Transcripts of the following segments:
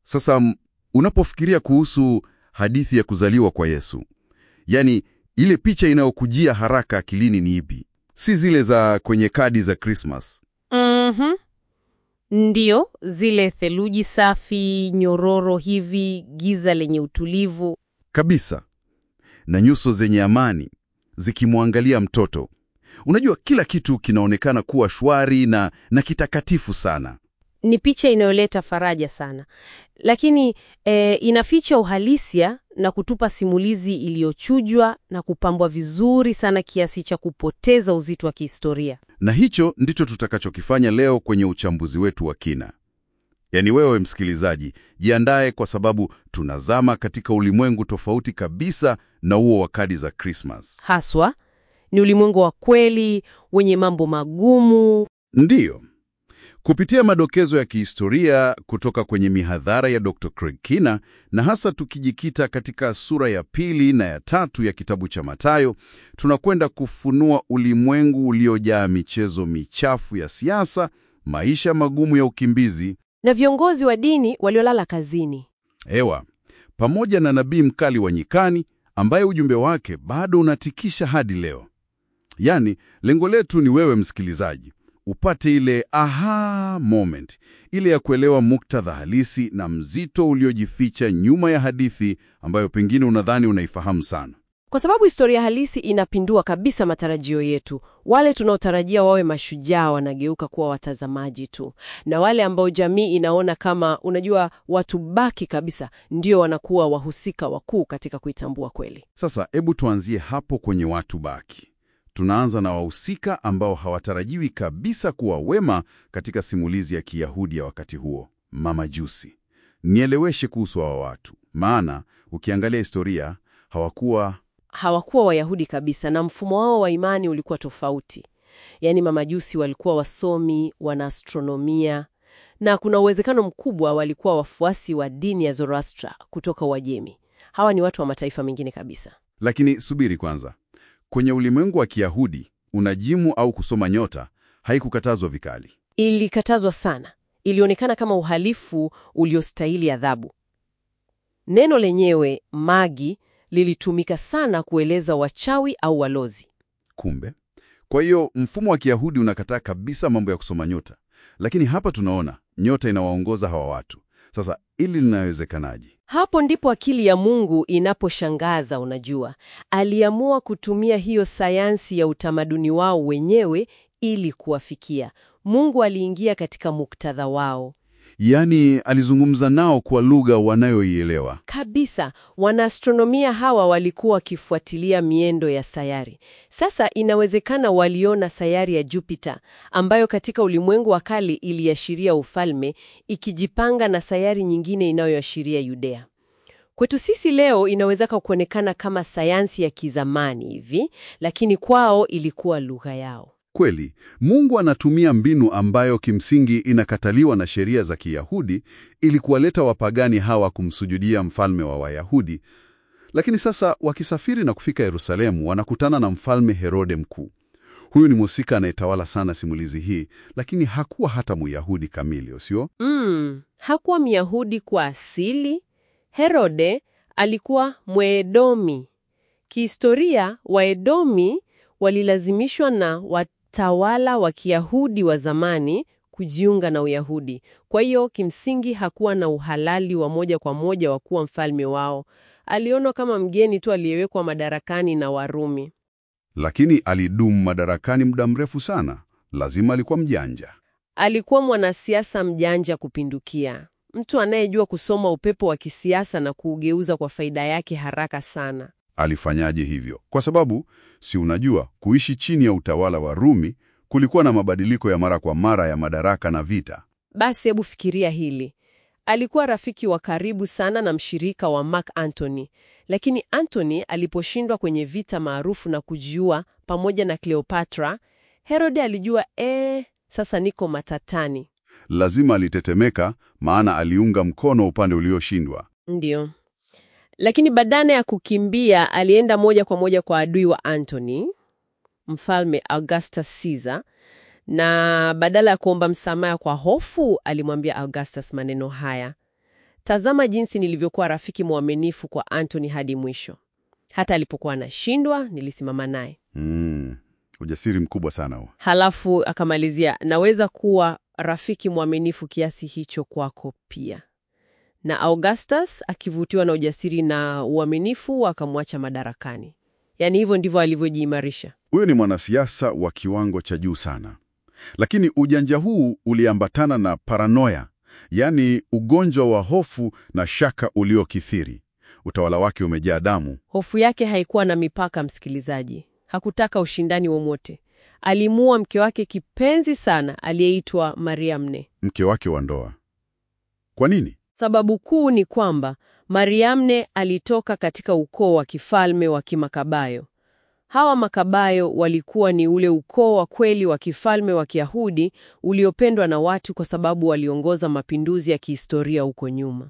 Sasa m, unapofikiria kuhusu hadithi ya kuzaliwa kwa Yesu, yaani ile picha inayokujia haraka akilini ni ipi? Si zile za kwenye kadi za Christmas. Mhm. Ndiyo, zile theluji safi, nyororo hivi, giza lenye utulivu. Kabisa. Na nyuso zenye amani zikimwangalia mtoto. Unajua kila kitu kinaonekana kuwa shwari na, na kitakatifu sana. Ni picha inayoleta faraja sana, lakini e, inaficha uhalisia na kutupa simulizi iliyochujwa na kupambwa vizuri sana kiasi cha kupoteza uzito wa kihistoria. Na hicho ndicho tutakachokifanya leo kwenye uchambuzi wetu wa kina. Yaani wewe msikilizaji, jiandae kwa sababu tunazama katika ulimwengu tofauti kabisa na huo wa kadi za Christmas. Haswa ni ulimwengu wa kweli wenye mambo magumu. Ndiyo. Kupitia madokezo ya kihistoria kutoka kwenye mihadhara ya Dr. Craig Kina na hasa tukijikita katika sura ya pili na ya tatu ya kitabu cha Mathayo, tunakwenda kufunua ulimwengu uliojaa michezo michafu ya siasa, maisha magumu ya ukimbizi, na viongozi wa dini waliolala kazini. Ewa, pamoja na nabii mkali wa nyikani ambaye ujumbe wake bado unatikisha hadi leo. Yaani, lengo letu ni wewe msikilizaji, upate ile aha moment, ile ya kuelewa muktadha halisi na mzito uliojificha nyuma ya hadithi ambayo pengine unadhani unaifahamu sana. Kwa sababu historia halisi inapindua kabisa matarajio yetu. Wale tunaotarajia wawe mashujaa wanageuka kuwa watazamaji tu, na wale ambao jamii inaona kama, unajua, watu baki kabisa, ndio wanakuwa wahusika wakuu katika kuitambua kweli. Sasa hebu tuanzie hapo kwenye watu baki. Tunaanza na wahusika ambao hawatarajiwi kabisa kuwa wema katika simulizi ya Kiyahudi ya wakati huo, mamajusi. Nieleweshe kuhusu hawa watu, maana ukiangalia historia hawakuwa Hawakuwa Wayahudi kabisa, na mfumo wao wa imani ulikuwa tofauti. Yaani mamajusi walikuwa wasomi, wanaastronomia, na kuna uwezekano mkubwa walikuwa wafuasi wa dini ya Zoroastra kutoka Uajemi. Hawa ni watu wa mataifa mengine kabisa. Lakini subiri kwanza, kwenye ulimwengu wa Kiyahudi unajimu au kusoma nyota haikukatazwa vikali. Ilikatazwa sana, ilionekana kama uhalifu uliostahili adhabu. Neno lenyewe magi lilitumika sana kueleza wachawi au walozi. Kumbe, kwa hiyo mfumo wa Kiyahudi unakataa kabisa mambo ya kusoma nyota, lakini hapa tunaona nyota inawaongoza hawa watu. Sasa ili linawezekanaje? Hapo ndipo akili ya Mungu inaposhangaza. Unajua, aliamua kutumia hiyo sayansi ya utamaduni wao wenyewe ili kuwafikia. Mungu aliingia katika muktadha wao Yaani alizungumza nao kwa lugha wanayoielewa. kabisa. Wanaastronomia hawa walikuwa wakifuatilia miendo ya sayari. Sasa inawezekana waliona sayari ya Jupiter ambayo katika ulimwengu wa kale iliashiria ufalme, ikijipanga na sayari nyingine inayoashiria Yudea. Kwetu sisi leo inawezeka kuonekana kama sayansi ya kizamani hivi, lakini kwao ilikuwa lugha yao. Kweli, Mungu anatumia mbinu ambayo kimsingi inakataliwa na sheria za Kiyahudi ili kuwaleta wapagani hawa kumsujudia mfalme wa Wayahudi. Lakini sasa wakisafiri na kufika Yerusalemu, wanakutana na mfalme Herode Mkuu. Huyu ni mhusika anayetawala sana simulizi hii, lakini hakuwa hata Myahudi kamili, sio? Mm, hakuwa Myahudi kwa asili. Herode alikuwa Mwedomi. Kihistoria, Waedomi walilazimishwa na watawala wa Kiyahudi wa zamani kujiunga na Uyahudi. Kwa hiyo kimsingi hakuwa na uhalali wa moja kwa moja wa kuwa mfalme wao. Alionwa kama mgeni tu aliyewekwa madarakani na Warumi. Lakini alidumu madarakani muda mrefu sana. Lazima alikuwa mjanja. Alikuwa mwanasiasa mjanja kupindukia, mtu anayejua kusoma upepo wa kisiasa na kuugeuza kwa faida yake haraka sana. Alifanyaje hivyo? Kwa sababu si unajua, kuishi chini ya utawala wa Rumi kulikuwa na mabadiliko ya mara kwa mara ya madaraka na vita. Basi hebu fikiria hili. Alikuwa rafiki wa karibu sana na mshirika wa Mark Antony, lakini Antony aliposhindwa kwenye vita maarufu na kujiua pamoja na Cleopatra, Herode alijua eh, sasa niko matatani. Lazima alitetemeka, maana aliunga mkono upande ulioshindwa. Ndiyo. Lakini badala ya kukimbia, alienda moja kwa moja kwa adui wa Antony, mfalme Augustus Caesar, na badala ya kuomba msamaha kwa hofu, alimwambia Augustus maneno haya: Tazama jinsi nilivyokuwa rafiki mwaminifu kwa Antony hadi mwisho. Hata alipokuwa anashindwa, nilisimama naye. Mm, ujasiri mkubwa sana huo. Halafu akamalizia, naweza kuwa rafiki mwaminifu kiasi hicho kwako pia. Na Augustus akivutiwa na ujasiri na uaminifu, akamwacha madarakani. Yaani hivyo ndivyo alivyojiimarisha. Huyo ni mwanasiasa wa kiwango cha juu sana, lakini ujanja huu uliambatana na paranoia, yaani ugonjwa wa hofu na shaka uliokithiri. Utawala wake umejaa damu. Hofu yake haikuwa na mipaka, msikilizaji. Hakutaka ushindani wowote. Alimuua mke wake kipenzi sana aliyeitwa Mariamne. Mke wake wa ndoa. Kwa nini? Sababu kuu ni kwamba Mariamne alitoka katika ukoo wa kifalme wa Kimakabayo. Hawa Makabayo walikuwa ni ule ukoo wa kweli wa kifalme wa Kiyahudi uliopendwa na watu kwa sababu waliongoza mapinduzi ya kihistoria huko nyuma.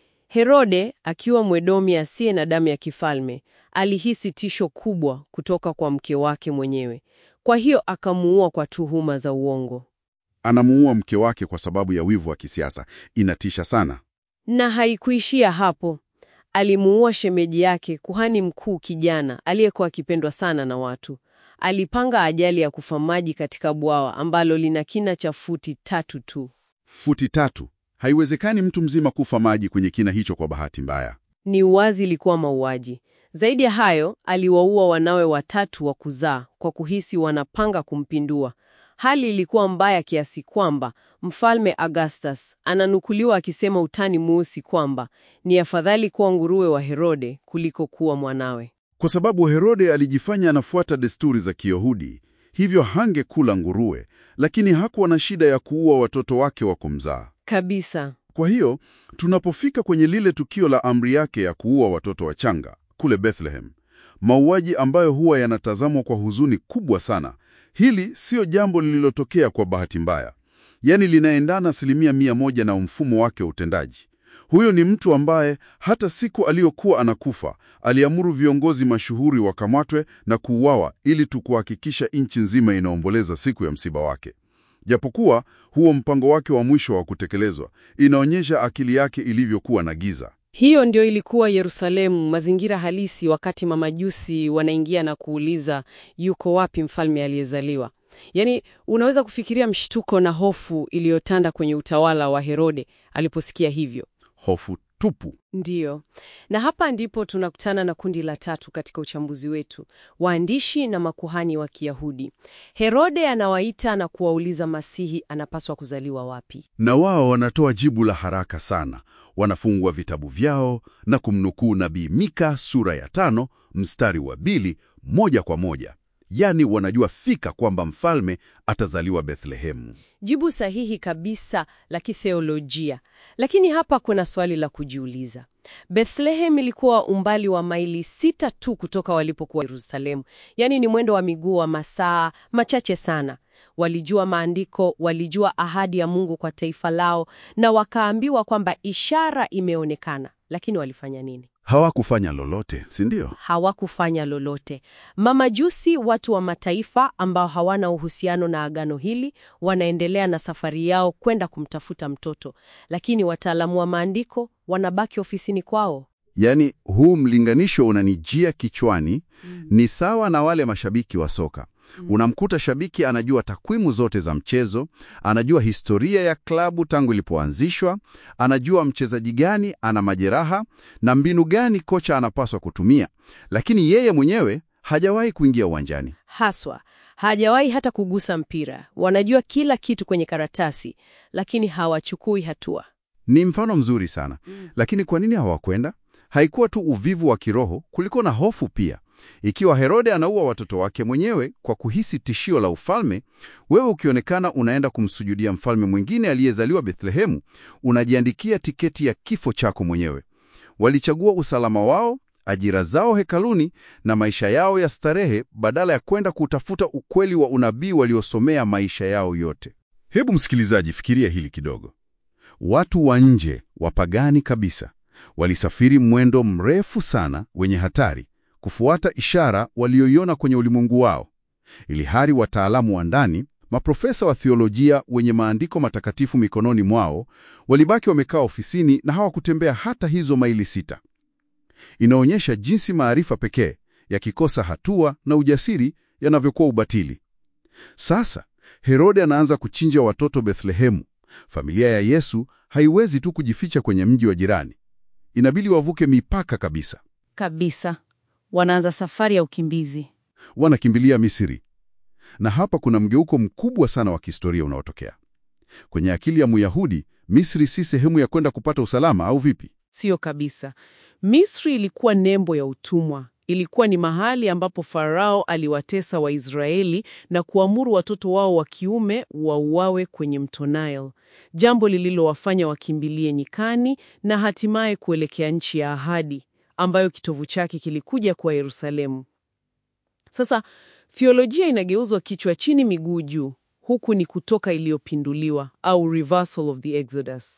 Herode, akiwa Mwedomi asiye na damu ya kifalme, alihisi tisho kubwa kutoka kwa mke wake mwenyewe. Kwa hiyo akamuua kwa tuhuma za uongo. Anamuua mke wake kwa sababu ya wivu wa kisiasa. Inatisha sana. Na haikuishia hapo. Alimuua shemeji yake, kuhani mkuu kijana aliyekuwa akipendwa sana na watu. Alipanga ajali ya kufa maji katika bwawa ambalo lina kina cha futi tatu tu. Futi tatu. Haiwezekani mtu mzima kufa maji kwenye kina hicho kwa bahati mbaya. Ni uwazi ilikuwa mauaji. Zaidi ya hayo, aliwaua wanawe watatu wa kuzaa kwa kuhisi wanapanga kumpindua. Hali ilikuwa mbaya kiasi kwamba Mfalme Augustus ananukuliwa akisema utani mweusi kwamba ni afadhali kuwa nguruwe wa Herode kuliko kuwa mwanawe. Kwa sababu Herode alijifanya anafuata desturi za Kiyahudi, hivyo hangekula nguruwe, lakini hakuwa na shida ya kuua watoto wake wa kumzaa. Kabisa. Kwa hiyo tunapofika kwenye lile tukio la amri yake ya kuua watoto wachanga kule Bethlehem, mauaji ambayo huwa yanatazamwa kwa huzuni kubwa sana, hili siyo jambo lililotokea kwa bahati mbaya, yaani linaendana asilimia mia moja na mfumo wake wa utendaji. Huyo ni mtu ambaye hata siku aliyokuwa anakufa aliamuru viongozi mashuhuri wakamatwe na kuuawa ili tu kuhakikisha nchi nzima inaomboleza siku ya msiba wake. Japokuwa huo mpango wake wa mwisho wa kutekelezwa inaonyesha akili yake ilivyokuwa na giza. Hiyo ndio ilikuwa Yerusalemu, mazingira halisi wakati mamajusi wanaingia na kuuliza yuko wapi mfalme aliyezaliwa. Yaani, unaweza kufikiria mshtuko na hofu iliyotanda kwenye utawala wa Herode aliposikia hivyo. Hofu tupu. Ndiyo, na hapa ndipo tunakutana na kundi la tatu katika uchambuzi wetu, waandishi na makuhani wa Kiyahudi. Herode anawaita na kuwauliza Masihi anapaswa kuzaliwa wapi. Na wao wanatoa jibu la haraka sana. Wanafungua vitabu vyao na kumnukuu nabii Mika sura ya tano mstari wa pili moja kwa moja. Yaani wanajua fika kwamba mfalme atazaliwa Bethlehemu. Jibu sahihi kabisa la kitheolojia. Lakini hapa kuna swali la kujiuliza. Bethlehem ilikuwa umbali wa maili sita tu kutoka walipokuwa Yerusalemu, yaani ni mwendo wa miguu wa masaa machache sana. Walijua maandiko, walijua ahadi ya Mungu kwa taifa lao, na wakaambiwa kwamba ishara imeonekana. Lakini walifanya nini? Hawakufanya lolote, si ndio? Hawakufanya lolote. Mamajusi, watu wa mataifa ambao hawana uhusiano na agano hili, wanaendelea na safari yao kwenda kumtafuta mtoto, lakini wataalamu wa maandiko wanabaki ofisini kwao. Yaani, huu mlinganisho unanijia kichwani. Ni sawa na wale mashabiki wa soka. Unamkuta shabiki anajua takwimu zote za mchezo, anajua historia ya klabu tangu ilipoanzishwa, anajua mchezaji gani ana majeraha na mbinu gani kocha anapaswa kutumia, lakini yeye mwenyewe hajawahi kuingia uwanjani. Haswa hajawahi hata kugusa mpira. Wanajua kila kitu kwenye karatasi, lakini hawachukui hatua. Ni mfano mzuri sana. Lakini kwa nini hawakwenda? Haikuwa tu uvivu wa kiroho, kulikuwa na hofu pia. Ikiwa Herode anaua watoto wake mwenyewe kwa kuhisi tishio la ufalme, wewe ukionekana unaenda kumsujudia mfalme mwingine aliyezaliwa Bethlehemu, unajiandikia tiketi ya kifo chako mwenyewe. Walichagua usalama wao, ajira zao hekaluni na maisha yao ya starehe badala ya kwenda kutafuta ukweli wa unabii waliosomea maisha yao yote. Hebu msikilizaji, fikiria hili kidogo. Watu wa nje, wapagani kabisa, walisafiri mwendo mrefu sana wenye hatari kufuata ishara walioiona kwenye ulimwengu wao, ili hali wataalamu wa ndani, Maprofesa wa theolojia wenye maandiko matakatifu mikononi mwao walibaki wamekaa ofisini na hawakutembea hata hizo maili sita. Inaonyesha jinsi maarifa pekee yakikosa hatua na ujasiri yanavyokuwa ubatili. Sasa Herode anaanza kuchinja watoto Bethlehemu. Familia ya Yesu haiwezi tu kujificha kwenye mji wa jirani, inabidi wavuke mipaka kabisa. Kabisa. Wanaanza safari ya ukimbizi. Wanakimbilia Misri, na hapa kuna mgeuko mkubwa sana wa kihistoria unaotokea kwenye akili ya Myahudi. Misri si sehemu ya kwenda kupata usalama, au vipi? Siyo kabisa. Misri ilikuwa nembo ya utumwa. Ilikuwa ni mahali ambapo Farao aliwatesa Waisraeli na kuamuru watoto wao wa kiume wauawe kwenye mto Nile, jambo lililowafanya wakimbilie nyikani na hatimaye kuelekea nchi ya ahadi ambayo kitovu chake kilikuja kwa Yerusalemu. Sasa theolojia inageuzwa kichwa chini miguu juu. Huku ni kutoka iliyopinduliwa au reversal of the Exodus.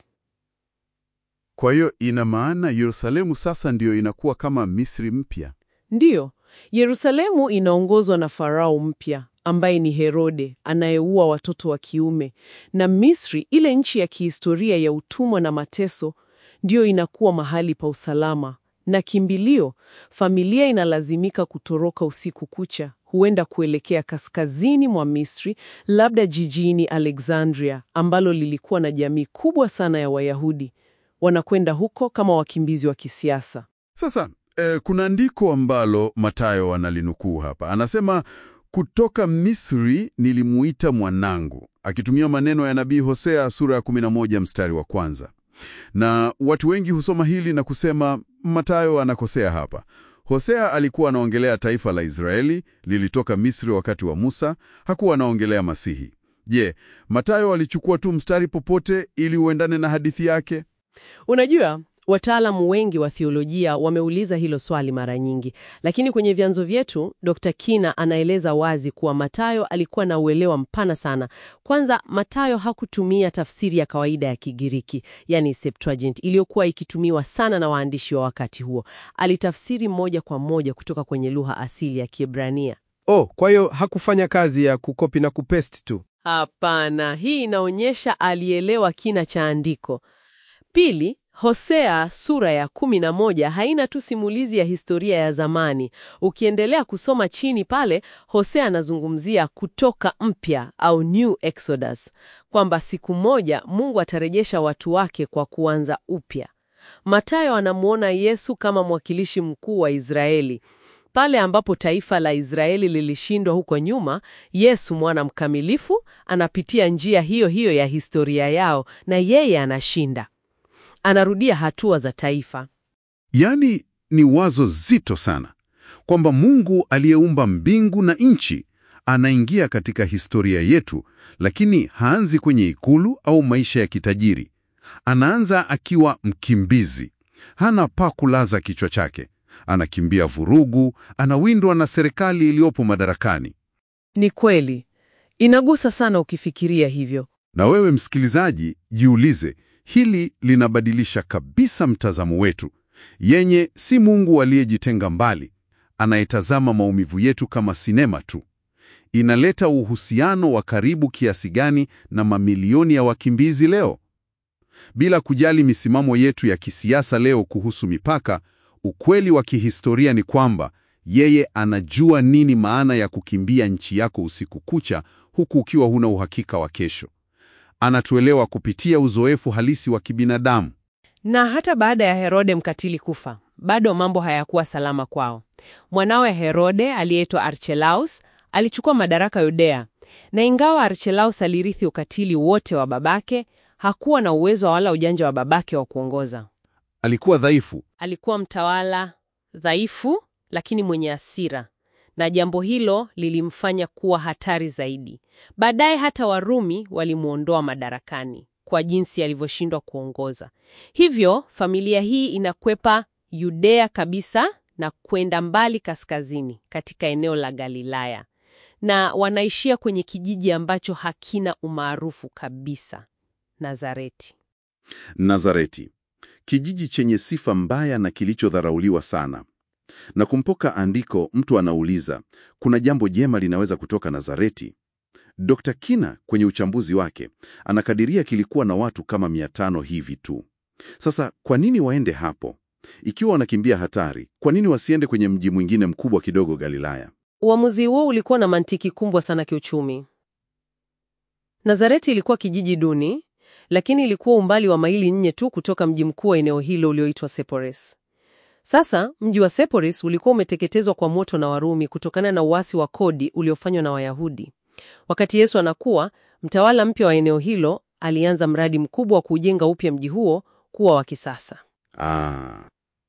Kwa hiyo ina maana Yerusalemu sasa ndiyo inakuwa kama Misri mpya. Ndiyo, Yerusalemu inaongozwa na Farao mpya ambaye ni Herode anayeua watoto wa kiume, na Misri, ile nchi ya kihistoria ya utumwa na mateso, ndiyo inakuwa mahali pa usalama na kimbilio. Familia inalazimika kutoroka usiku kucha, huenda kuelekea kaskazini mwa Misri, labda jijini Alexandria ambalo lilikuwa na jamii kubwa sana ya Wayahudi. Wanakwenda huko kama wakimbizi wa kisiasa. Sasa eh, kuna andiko ambalo Mathayo analinukuu hapa, anasema kutoka Misri nilimuita mwanangu, akitumia maneno ya nabii Hosea sura ya 11 mstari wa kwanza. Na watu wengi husoma hili na kusema Mathayo anakosea hapa. Hosea alikuwa anaongelea taifa la Israeli lilitoka Misri wakati wa Musa, hakuwa anaongelea Masihi. Je, Mathayo alichukua tu mstari popote ili uendane na hadithi yake? Unajua, wataalamu wengi wa theolojia wameuliza hilo swali mara nyingi, lakini kwenye vyanzo vyetu Dr. Kina anaeleza wazi kuwa Mathayo alikuwa na uelewa mpana sana. Kwanza, Mathayo hakutumia tafsiri ya kawaida ya Kigiriki, yani Septuagint, iliyokuwa ikitumiwa sana na waandishi wa wakati huo. Alitafsiri moja kwa moja kutoka kwenye lugha asili ya Kiebrania. Oh, kwa hiyo hakufanya kazi ya kukopi na kupesti tu. Hapana, hii inaonyesha alielewa kina cha andiko. Pili, Hosea sura ya kumi na moja haina tu simulizi ya historia ya zamani. Ukiendelea kusoma chini pale, Hosea anazungumzia kutoka mpya au new exodus, kwamba siku moja Mungu atarejesha watu wake kwa kuanza upya. Mathayo anamwona Yesu kama mwakilishi mkuu wa Israeli. Pale ambapo taifa la Israeli lilishindwa huko nyuma, Yesu mwana mkamilifu anapitia njia hiyo hiyo ya historia yao na yeye anashinda. Anarudia hatua za taifa. Yaani ni wazo zito sana kwamba Mungu aliyeumba mbingu na nchi anaingia katika historia yetu, lakini haanzi kwenye ikulu au maisha ya kitajiri. Anaanza akiwa mkimbizi, hana pa kulaza kichwa chake, anakimbia vurugu, anawindwa na serikali iliyopo madarakani. Ni kweli, inagusa sana ukifikiria hivyo. Na wewe msikilizaji, jiulize, hili linabadilisha kabisa mtazamo wetu, yenye si Mungu aliyejitenga mbali, anayetazama maumivu yetu kama sinema tu. Inaleta uhusiano wa karibu kiasi gani na mamilioni ya wakimbizi leo? Bila kujali misimamo yetu ya kisiasa leo kuhusu mipaka, ukweli wa kihistoria ni kwamba yeye anajua nini maana ya kukimbia nchi yako usiku kucha huku ukiwa huna uhakika wa kesho. Anatuelewa kupitia uzoefu halisi wa kibinadamu. Na hata baada ya Herode mkatili kufa, bado mambo hayakuwa salama kwao. Mwanawe Herode aliyeitwa Archelaus alichukua madaraka Yudea, na ingawa Archelaus alirithi ukatili wote wa babake, hakuwa na uwezo wala ujanja wa babake wa kuongoza. Alikuwa dhaifu, Alikuwa mtawala dhaifu, lakini mwenye hasira, na jambo hilo lilimfanya kuwa hatari zaidi. Baadaye hata Warumi walimwondoa madarakani kwa jinsi alivyoshindwa kuongoza. Hivyo familia hii inakwepa Yudea kabisa na kwenda mbali kaskazini katika eneo la Galilaya, na wanaishia kwenye kijiji ambacho hakina umaarufu kabisa, Nazareti. Nazareti, kijiji chenye sifa mbaya na kilichodharauliwa sana. Na kumpoka andiko, mtu anauliza, kuna jambo jema linaweza kutoka Nazareti? Dr. Kina kwenye uchambuzi wake anakadiria kilikuwa na watu kama mia tano hivi tu. Sasa kwa nini waende hapo? Ikiwa wanakimbia hatari, kwa nini wasiende kwenye mji mwingine mkubwa kidogo Galilaya? Uamuzi huo ulikuwa na mantiki kubwa sana kiuchumi. Nazareti ilikuwa kijiji duni, lakini ilikuwa umbali wa maili nne tu kutoka mji mkuu wa eneo hilo ulioitwa Sepphoris. Sasa mji wa Sepphoris ulikuwa umeteketezwa kwa moto na Warumi kutokana na uasi wa kodi uliofanywa na Wayahudi. Wakati Yesu anakuwa, mtawala mpya wa eneo hilo alianza mradi mkubwa wa kujenga upya mji huo kuwa wa kisasa. Ah.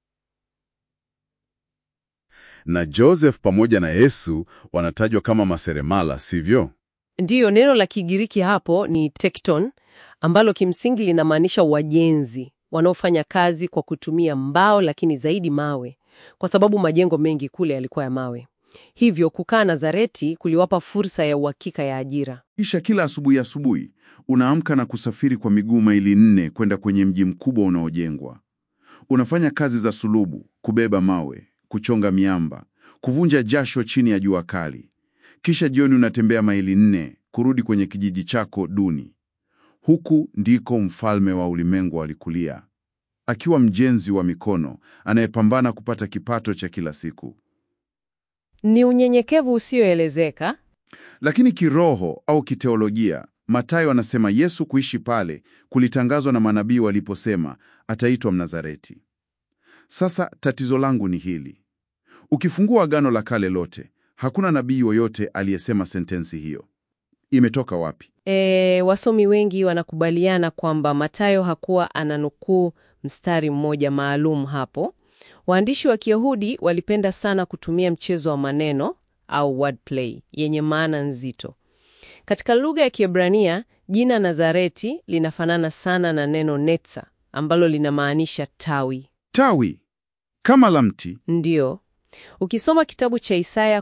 Na Joseph pamoja na Yesu wanatajwa kama maseremala, sivyo? Ndiyo, neno la Kigiriki hapo ni tekton, ambalo kimsingi linamaanisha wajenzi wanaofanya kazi kwa kutumia mbao, lakini zaidi mawe, kwa sababu majengo mengi kule yalikuwa ya mawe. Hivyo kukaa Nazareti kuliwapa fursa ya uhakika ya ajira. Kisha kila asubuhi asubuhi unaamka na kusafiri kwa miguu maili nne kwenda kwenye mji mkubwa unaojengwa. Unafanya kazi za sulubu, kubeba mawe, kuchonga miamba, kuvunja jasho chini ya jua kali. Kisha jioni unatembea maili nne kurudi kwenye kijiji chako duni. Huku ndiko mfalme wa ulimwengu alikulia, akiwa mjenzi wa mikono anayepambana kupata kipato cha kila siku. Ni unyenyekevu usioelezeka. Lakini kiroho au kiteolojia, Mathayo anasema Yesu kuishi pale kulitangazwa na manabii waliposema ataitwa Mnazareti. Sasa tatizo langu ni hili. Ukifungua Agano la Kale lote, hakuna nabii yoyote aliyesema sentensi hiyo. Imetoka wapi? E, wasomi wengi wanakubaliana kwamba Mathayo hakuwa ananukuu mstari mmoja maalum hapo. Waandishi wa Kiyahudi walipenda sana kutumia mchezo wa maneno au wordplay yenye maana nzito. Katika lugha ya Kiebrania, jina Nazareti linafanana sana na neno netza ambalo linamaanisha tawi. Tawi kama la mti. Ndiyo. Ukisoma kitabu cha Isaya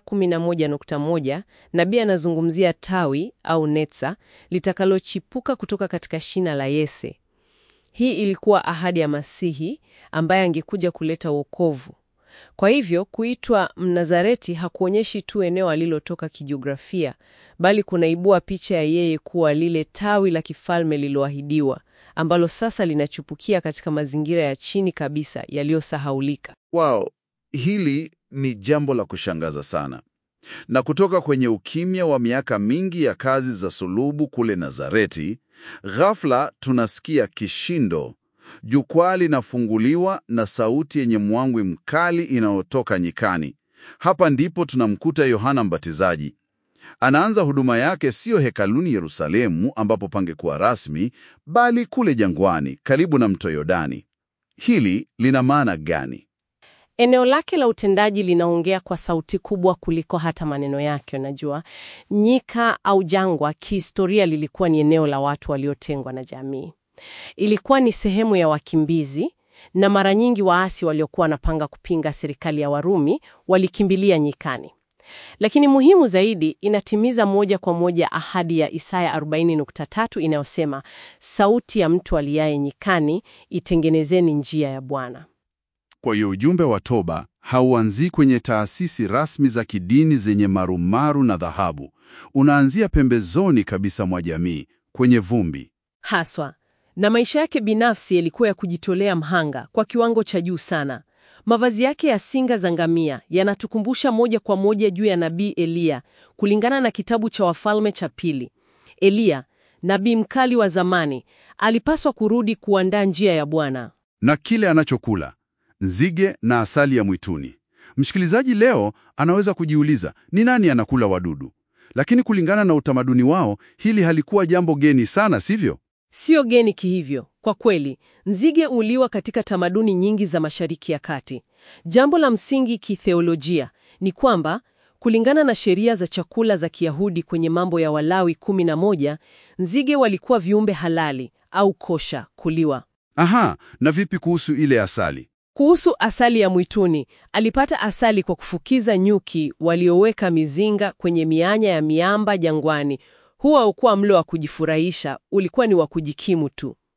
11.1, nabii anazungumzia tawi au netza litakalochipuka kutoka katika shina la Yese. Hii ilikuwa ahadi ya Masihi ambaye angekuja kuleta wokovu. Kwa hivyo kuitwa Mnazareti hakuonyeshi tu eneo alilotoka kijiografia, bali kunaibua picha ya yeye kuwa lile tawi la kifalme lililoahidiwa ambalo sasa linachupukia katika mazingira ya chini kabisa yaliyosahaulika. Wow, hili ni jambo la kushangaza sana. Na kutoka kwenye ukimya wa miaka mingi ya kazi za sulubu kule Nazareti, ghafla tunasikia kishindo. Jukwaa linafunguliwa na sauti yenye mwangwi mkali inayotoka nyikani. Hapa ndipo tunamkuta Yohana Mbatizaji. Anaanza huduma yake siyo hekaluni Yerusalemu, ambapo pangekuwa rasmi, bali kule jangwani karibu na mto Yordani. Hili lina maana gani? Eneo lake la utendaji linaongea kwa sauti kubwa kuliko hata maneno yake. Unajua, nyika au jangwa kihistoria lilikuwa ni eneo la watu waliotengwa na jamii. Ilikuwa ni sehemu ya wakimbizi, na mara nyingi waasi waliokuwa wanapanga kupinga serikali ya Warumi walikimbilia nyikani. Lakini muhimu zaidi, inatimiza moja kwa moja ahadi ya Isaya 40.3 inayosema, sauti ya mtu aliaye nyikani, itengenezeni njia ya Bwana. Kwa hiyo ujumbe wa toba hauanzii kwenye taasisi rasmi za kidini zenye marumaru na dhahabu. Unaanzia pembezoni kabisa mwa jamii, kwenye vumbi. Haswa. Na maisha yake binafsi yalikuwa ya kujitolea mhanga kwa kiwango cha juu sana. Mavazi yake ya singa za ngamia yanatukumbusha moja kwa moja juu ya nabii Eliya, kulingana na kitabu cha Wafalme cha Pili. Eliya, nabii mkali wa zamani, alipaswa kurudi kuandaa njia ya Bwana. Na kile anachokula nzige na asali ya mwituni. Msikilizaji leo anaweza kujiuliza ni nani anakula wadudu, lakini kulingana na utamaduni wao hili halikuwa jambo geni sana, sivyo? Sio geni kihivyo. Kwa kweli, nzige uliwa katika tamaduni nyingi za Mashariki ya Kati. Jambo la msingi kitheolojia ni kwamba kulingana na sheria za chakula za Kiyahudi kwenye Mambo ya Walawi 11, nzige walikuwa viumbe halali au kosha kuliwa. Aha, na vipi kuhusu ile asali? Kuhusu asali ya mwituni, alipata asali kwa kufukiza nyuki walioweka mizinga kwenye mianya ya miamba jangwani. Huo haukuwa mlo wa kujifurahisha, ulikuwa ni wa kujikimu tu.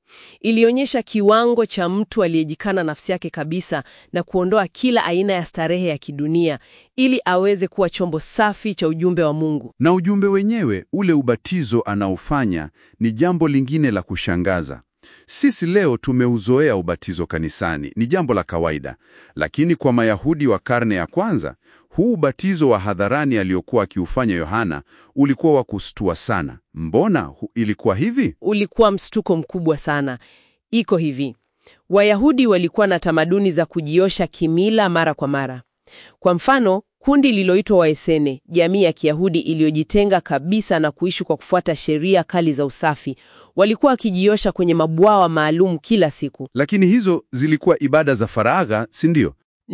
Ilionyesha kiwango cha mtu aliyejikana nafsi yake kabisa na kuondoa kila aina ya starehe ya kidunia ili aweze kuwa chombo safi cha ujumbe wa Mungu. Na ujumbe wenyewe, ule ubatizo anaofanya ni jambo lingine la kushangaza. Sisi leo tumeuzoea ubatizo kanisani, ni jambo la kawaida, lakini kwa Mayahudi wa karne ya kwanza, huu ubatizo wa hadharani aliokuwa akiufanya Yohana ulikuwa wa kustua sana. Mbona hu- ilikuwa hivi? Ulikuwa mshtuko mkubwa sana. Iko hivi, Wayahudi walikuwa na tamaduni za kujiosha kimila mara kwa mara. Kwa mfano, kundi lililoitwa Waesene, jamii ya Kiyahudi iliyojitenga kabisa na kuishi kwa kufuata sheria kali za usafi, walikuwa wakijiosha kwenye mabwawa maalum kila siku. Lakini hizo zilikuwa ibada za faragha, si ndio?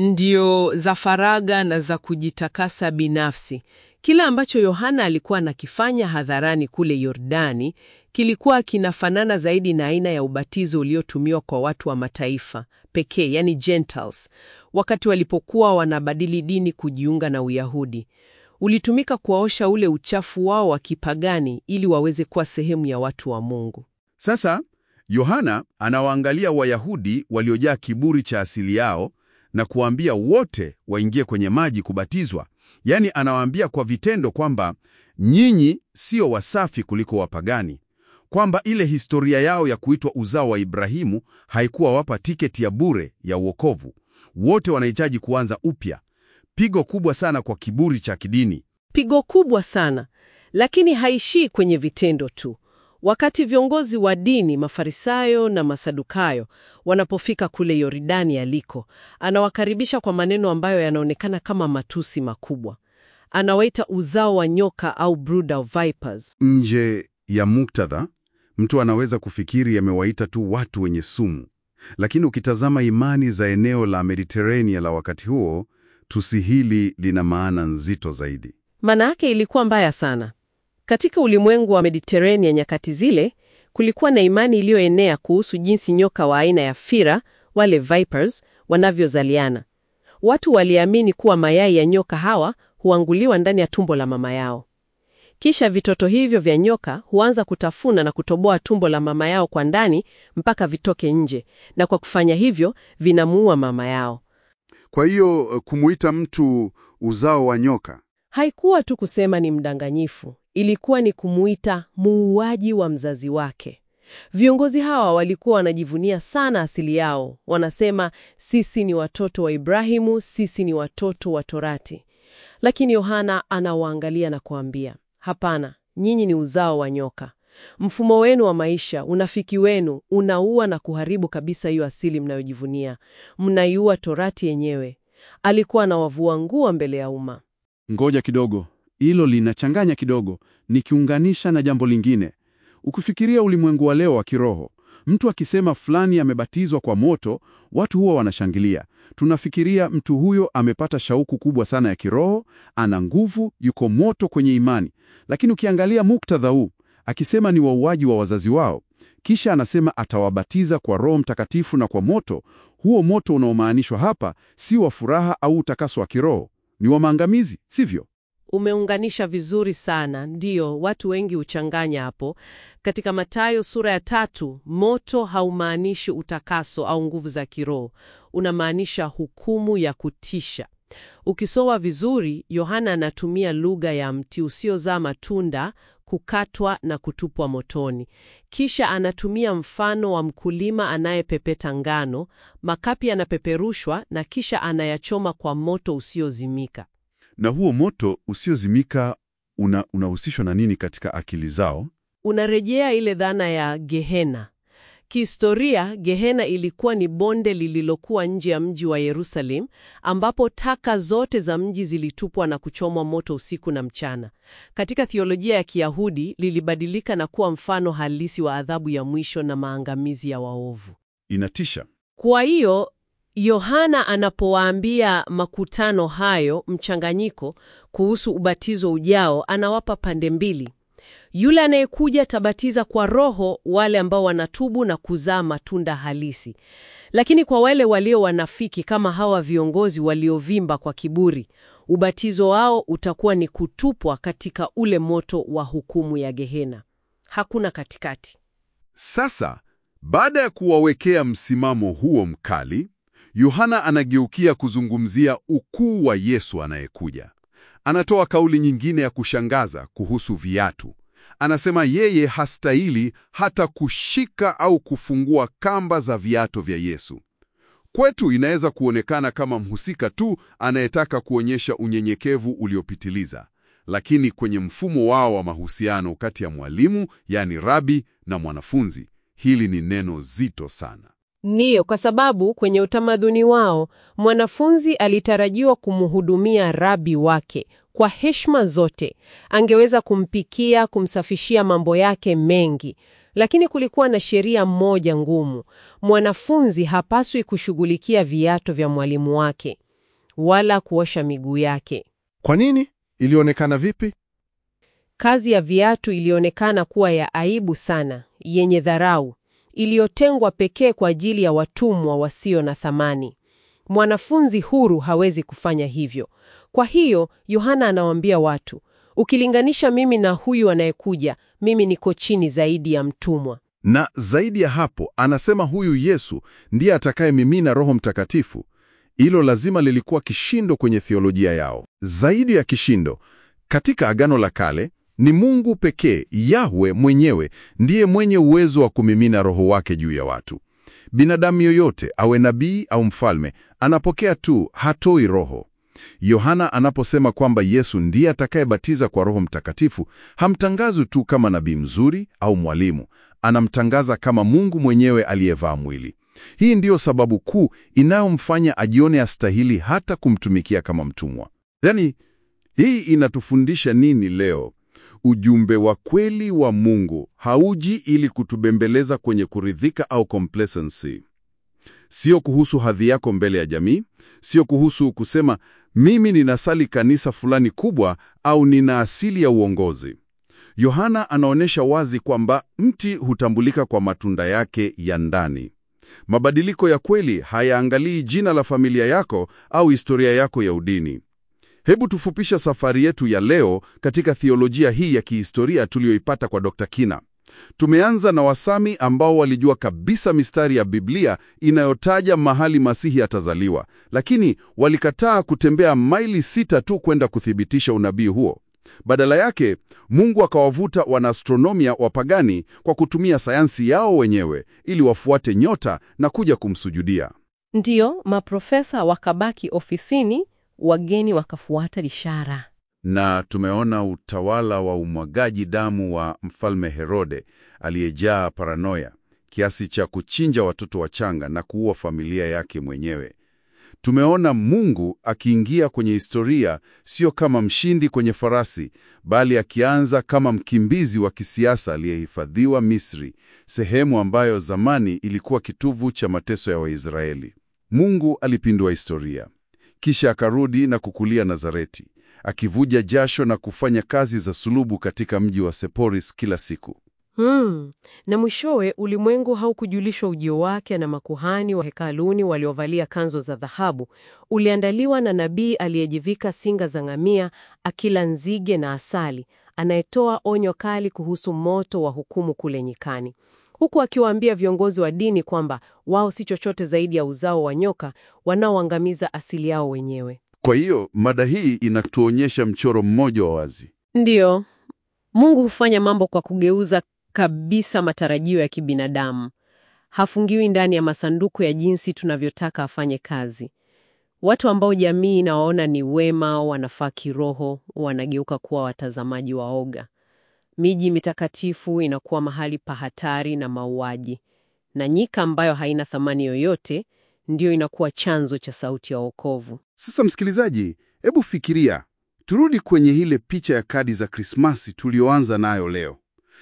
Ndio za faraga na za kujitakasa binafsi. Kila ambacho Yohana alikuwa anakifanya hadharani kule Yordani kilikuwa kinafanana zaidi na aina ya ubatizo uliotumiwa kwa watu wa mataifa pekee, yani Gentiles, wakati walipokuwa wanabadili dini kujiunga na Uyahudi. Ulitumika kuwaosha ule uchafu wao wa kipagani ili waweze kuwa sehemu ya watu wa Mungu. Sasa Yohana anawaangalia Wayahudi waliojaa kiburi cha asili yao na kuwaambia wote waingie kwenye maji kubatizwa. Yaani anawaambia kwa vitendo kwamba nyinyi sio wasafi kuliko wapagani, kwamba ile historia yao ya kuitwa uzao wa Ibrahimu haikuwa wapa tiketi ya bure ya uokovu. Wote wanahitaji kuanza upya. Pigo kubwa sana kwa kiburi cha kidini. Pigo kubwa sana, lakini haishii kwenye vitendo tu. Wakati viongozi wa dini, Mafarisayo na Masadukayo, wanapofika kule Yordani aliko, anawakaribisha kwa maneno ambayo yanaonekana kama matusi makubwa. Anawaita uzao wa nyoka au brood of vipers. Nje ya muktadha, mtu anaweza kufikiri amewaita tu watu wenye sumu, lakini ukitazama imani za eneo la Mediterania la wakati huo, tusi hili lina maana nzito zaidi. Maana yake ilikuwa mbaya sana. Katika ulimwengu wa Mediterania nyakati zile, kulikuwa na imani iliyoenea kuhusu jinsi nyoka wa aina ya fira, wale vipers, wanavyozaliana. Watu waliamini kuwa mayai ya nyoka hawa huanguliwa ndani ya tumbo la mama yao. Kisha vitoto hivyo vya nyoka huanza kutafuna na kutoboa tumbo la mama yao kwa ndani mpaka vitoke nje, na kwa kufanya hivyo vinamuua mama yao. Kwa hiyo kumuita mtu uzao wa nyoka Haikuwa tu kusema ni mdanganyifu, ilikuwa ni kumuita muuaji wa mzazi wake. Viongozi hawa walikuwa wanajivunia sana asili yao. Wanasema sisi ni watoto wa Ibrahimu, sisi ni watoto wa Torati. Lakini Yohana anawaangalia na kuambia, hapana, nyinyi ni uzao wa nyoka. Mfumo wenu wa maisha, unafiki wenu unaua na kuharibu kabisa hiyo asili mnayojivunia. Mnaiua Torati yenyewe. Alikuwa anawavua nguo mbele ya umma. Ngoja kidogo, hilo linachanganya kidogo, nikiunganisha na jambo lingine. Ukifikiria ulimwengu wa leo wa kiroho, mtu akisema fulani amebatizwa kwa moto, watu huwa wanashangilia. Tunafikiria mtu huyo amepata shauku kubwa sana ya kiroho, ana nguvu, yuko moto kwenye imani. Lakini ukiangalia muktadha huu, akisema ni wauaji wa wazazi wao, kisha anasema atawabatiza kwa Roho Mtakatifu na kwa moto, huo moto unaomaanishwa hapa si wa furaha au utakaso wa kiroho, ni wa maangamizi, sivyo? Umeunganisha vizuri sana. Ndiyo, watu wengi huchanganya hapo. Katika Mathayo sura ya tatu, moto haumaanishi utakaso au nguvu za kiroho, unamaanisha hukumu ya kutisha. Ukisoma vizuri, Yohana anatumia lugha ya mti usiozaa matunda kukatwa na kutupwa motoni. Kisha anatumia mfano wa mkulima anayepepeta ngano, makapi yanapeperushwa na kisha anayachoma kwa moto usiozimika. na huo moto usiozimika una, unahusishwa na nini katika akili zao? unarejea ile dhana ya Gehena. Kihistoria, Gehena ilikuwa ni bonde lililokuwa nje ya mji wa Yerusalem, ambapo taka zote za mji zilitupwa na kuchomwa moto usiku na mchana. Katika thiolojia ya Kiyahudi, lilibadilika na kuwa mfano halisi wa adhabu ya mwisho na maangamizi ya waovu. Inatisha. Kwa hiyo Yohana anapowaambia makutano hayo mchanganyiko kuhusu ubatizo ujao, anawapa pande mbili. Yule anayekuja tabatiza kwa Roho wale ambao wanatubu na kuzaa matunda halisi, lakini kwa wale walio wanafiki kama hawa viongozi waliovimba kwa kiburi, ubatizo wao utakuwa ni kutupwa katika ule moto wa hukumu ya Gehena. Hakuna katikati. Sasa Baada ya kuwawekea msimamo huo mkali, Yohana anageukia kuzungumzia ukuu wa Yesu anayekuja. Anatoa kauli nyingine ya kushangaza kuhusu viatu. Anasema yeye hastahili hata kushika au kufungua kamba za viatu vya Yesu. Kwetu inaweza kuonekana kama mhusika tu anayetaka kuonyesha unyenyekevu uliopitiliza, lakini kwenye mfumo wao wa mahusiano kati ya mwalimu, yani rabi, na mwanafunzi, hili ni neno zito sana. Ndiyo, kwa sababu kwenye utamaduni wao mwanafunzi alitarajiwa kumhudumia rabi wake kwa heshima zote. Angeweza kumpikia, kumsafishia mambo yake mengi, lakini kulikuwa na sheria moja ngumu: mwanafunzi hapaswi kushughulikia viatu vya mwalimu wake wala kuosha miguu yake. Kwa nini? Ilionekana vipi? Kazi ya viatu ilionekana kuwa ya aibu sana, yenye dharau, iliyotengwa pekee kwa ajili ya watumwa wasio na thamani. Mwanafunzi huru hawezi kufanya hivyo. Kwa hiyo Yohana anawaambia watu, ukilinganisha mimi na huyu anayekuja, mimi niko chini zaidi ya mtumwa. Na zaidi ya hapo, anasema huyu Yesu ndiye atakayemimina Roho Mtakatifu. Hilo lazima lilikuwa kishindo kwenye theolojia yao. Zaidi ya kishindo, katika Agano la Kale ni Mungu pekee, Yahwe mwenyewe, ndiye mwenye uwezo wa kumimina Roho wake juu ya watu. Binadamu yoyote, awe nabii au mfalme, anapokea tu, hatoi Roho. Yohana anaposema kwamba Yesu ndiye atakayebatiza kwa Roho Mtakatifu, hamtangazi tu kama nabii mzuri au mwalimu, anamtangaza kama Mungu mwenyewe aliyevaa mwili. Hii ndiyo sababu kuu inayomfanya ajione astahili hata kumtumikia kama mtumwa. Yaani, hii inatufundisha nini leo? Ujumbe wa kweli wa Mungu hauji ili kutubembeleza kwenye kuridhika au complacency. Sio kuhusu hadhi yako mbele ya jamii, sio kuhusu kusema mimi ninasali kanisa fulani kubwa au nina asili ya uongozi. Yohana anaonyesha wazi kwamba mti hutambulika kwa matunda yake ya ndani. Mabadiliko ya kweli hayaangalii jina la familia yako au historia yako ya udini. Hebu tufupisha safari yetu ya leo katika theolojia hii ya kihistoria tuliyoipata kwa Dr. Kina. Tumeanza na Wasami ambao walijua kabisa mistari ya Biblia inayotaja mahali Masihi atazaliwa, lakini walikataa kutembea maili sita tu kwenda kuthibitisha unabii huo. Badala yake, Mungu akawavuta wanaastronomia wapagani kwa kutumia sayansi yao wenyewe ili wafuate nyota na kuja kumsujudia. Ndiyo, maprofesa wakabaki ofisini, wageni wakafuata ishara. Na tumeona utawala wa umwagaji damu wa mfalme Herode aliyejaa paranoia kiasi cha kuchinja watoto wachanga na kuua familia yake mwenyewe. Tumeona Mungu akiingia kwenye historia sio kama mshindi kwenye farasi, bali akianza kama mkimbizi wa kisiasa aliyehifadhiwa Misri, sehemu ambayo zamani ilikuwa kitovu cha mateso ya Waisraeli. Mungu alipindua historia, kisha akarudi na kukulia Nazareti, akivuja jasho na kufanya kazi za sulubu katika mji wa Seporis kila siku. Hmm. Na mwishowe ulimwengu haukujulishwa ujio wake na makuhani wa hekaluni waliovalia kanzo za dhahabu. Uliandaliwa na nabii aliyejivika singa za ngamia, akila nzige na asali, anayetoa onyo kali kuhusu moto wa hukumu kule nyikani, huku akiwaambia viongozi wa dini kwamba wao si chochote zaidi ya uzao wa nyoka wanaoangamiza asili yao wenyewe. Kwa hiyo mada hii inatuonyesha mchoro mmoja wa wazi. Ndiyo, Mungu hufanya mambo kwa kugeuza kabisa matarajio ya kibinadamu. Hafungiwi ndani ya masanduku ya jinsi tunavyotaka afanye kazi. Watu ambao jamii inawaona ni wema, wanafaa kiroho, wanageuka kuwa watazamaji waoga. Miji mitakatifu inakuwa mahali pa hatari na mauaji, na nyika ambayo haina thamani yoyote ndiyo inakuwa chanzo cha sauti ya wokovu. Sasa msikilizaji, hebu fikiria, turudi kwenye ile picha ya kadi za Krismasi tulioanza nayo leo.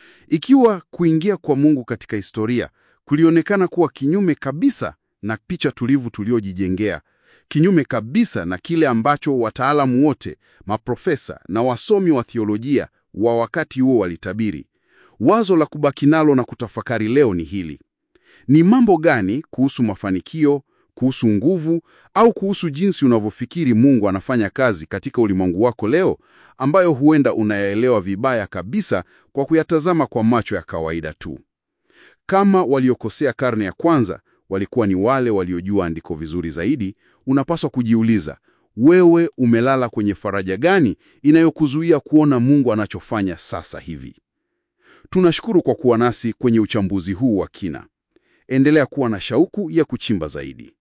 Ikiwa kuingia kwa Mungu katika historia kulionekana kuwa kinyume kabisa na picha tulivu tuliojijengea, kinyume kabisa na kile ambacho wataalamu wote, maprofesa na wasomi wa theolojia wa wakati huo walitabiri, wazo la kubaki nalo na kutafakari leo ni hili: ni mambo gani kuhusu mafanikio, kuhusu nguvu au kuhusu jinsi unavyofikiri Mungu anafanya kazi katika ulimwengu wako leo ambayo huenda unayaelewa vibaya kabisa kwa kuyatazama kwa macho ya kawaida tu? Kama waliokosea karne ya kwanza walikuwa ni wale waliojua andiko vizuri zaidi, unapaswa kujiuliza, wewe umelala kwenye faraja gani inayokuzuia kuona Mungu anachofanya sasa hivi? Tunashukuru kwa kuwa nasi kwenye uchambuzi huu wa kina. Endelea kuwa na shauku ya kuchimba zaidi.